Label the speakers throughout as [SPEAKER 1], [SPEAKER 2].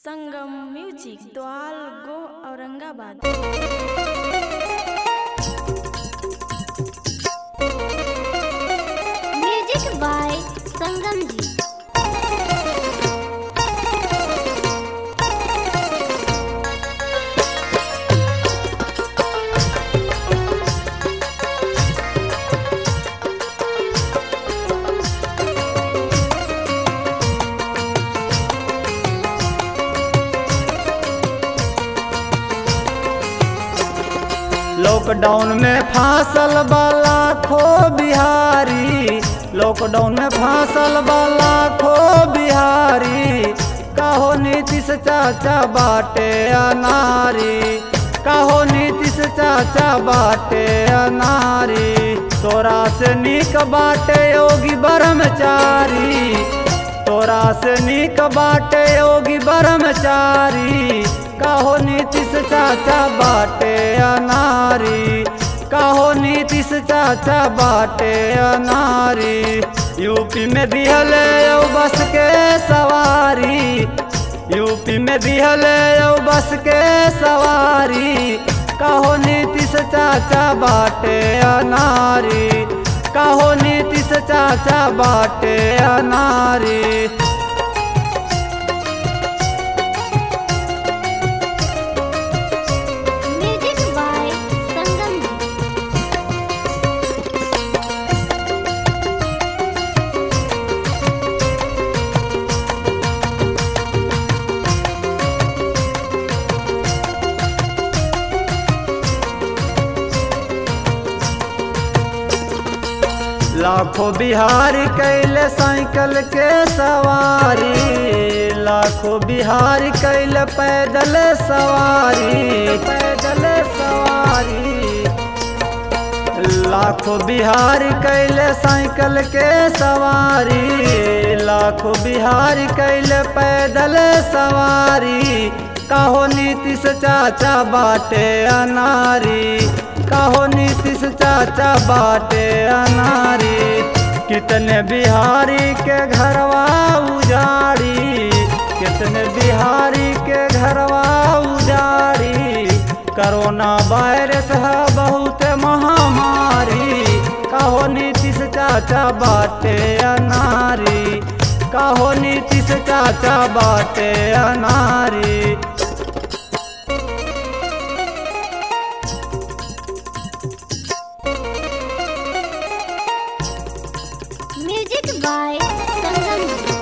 [SPEAKER 1] संगम music द्वाल गो Aurangabad
[SPEAKER 2] music by Sangam ji
[SPEAKER 3] lockdown में फांसल वाला खो बिहारी लॉकडाउन में फांसल वाला खो बिहारी कहो नीतीश चाचा बाटे अनारी कहो नीतीश चाचा बाटे अनारी तोरा से निक बाटे योगी ब्रह्मचारी तोरा से निक बाटे योगी ब्रह्मचारी कहो नीतीश चाचा बाटे अनारी कहो नीतीश चाचा बाटे अनारी यूपी में दिहल बस के सवारी यूपी में दिहल बस के सवारी कहो नीतीश चाचा बाटे अनारी कहो नीतीश चाचा बाटे अनारी
[SPEAKER 2] म्यूजिक बाय संगम जी
[SPEAKER 3] लाखों बिहारी कैले साइकिल के सवारी लाखों बिहारी कैले पैदल सवारी पैदल सवारी लाखों बिहारी कैले साइकिल के सवारी लाखों बिहारी कैले पैदल सवारी कहो नीतीश चाचा बाटे अनारी कहो नीतीश चाचा बाटे अनारी कितने बिहारी के घरवा उजाड़ी कितने बिहारी के घरवा उजाड़ी कोरोना वायरस है बहुत महामारी कहो नीतीश चाचा बाटे अनारी कहो नीतीश चाचा बाटे अनारी
[SPEAKER 2] म्यूजिक बाय संगम जी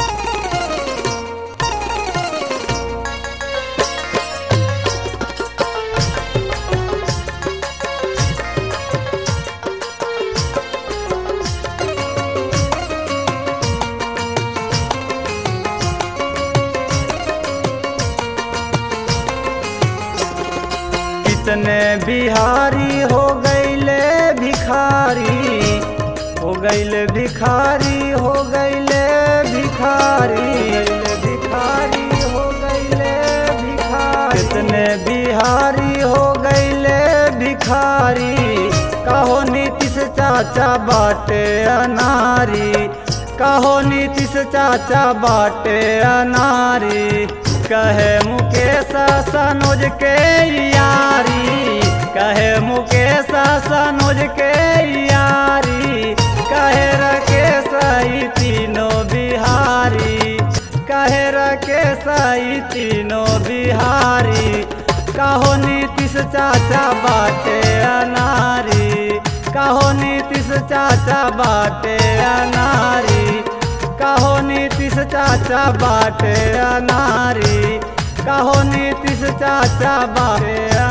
[SPEAKER 3] कितने बिहारी हो गईले भिखारी हो गईले भिखारी हो गईले भिखारी गईले भिखारी हो गईले भिखारी कितने बिहारी हो गईले भिखारी कहो नीतीश चाचा बाटे अनारी कहो नीतीश चाचा बाटे अनारी कहे मुकेश सनोज के यारी कहे मुकेश सनोज के यारी कहे रकेश ई तीनों बिहारी कहे रकेश ई तीनों बिहारी कहो नीतीश चाचा बाटे अनारी कहो नीतीश चाचा बाटे अनारी कहो नीतीश चाचा बाटे अनारी कहो नीतीश चाचा बाटे